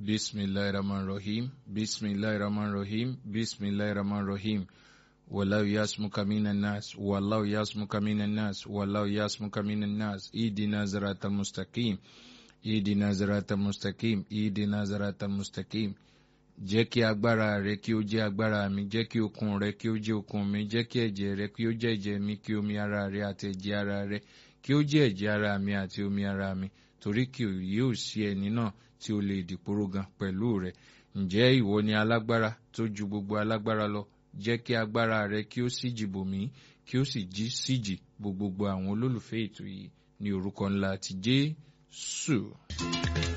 bismillahirrahmanirrahim bismillahirrahmanirrahim bismillahirrahmanirrahim wallahu yasmuka minan nas wallahu yasmuka minan nas wallahu yasmuka minan nas idina ziratal mustaqim idina ziratal mustaqim idina ziratal mustaqim jẹ́ kí agbára rẹ kí ó jẹ́ agbára mi jẹ́ kí okun rẹ kí ó jẹ́ okun mi jẹ́ kí ẹ̀jẹ̀ rẹ kí ó jẹ́ ẹ̀jẹ̀ mi kí omi ara rẹ àti ẹ̀jẹ̀ ara rẹ kí ó jẹ́ ẹ̀jẹ̀ ara mi àti omi ara mi torí kì yóò sí ẹni náà tí ó lè dìporó gan pẹ̀lú rẹ ǹjẹ́ ìwọ ni alágbára tó ju gbogbo alágbára lọ jẹ́ kí agbára rẹ kí ó síjì bò mí kí ó sì jí síjì bo gbogbo àwọn olólùfẹ́ ètò yìí ní orúkọ ńlá ti Jésù.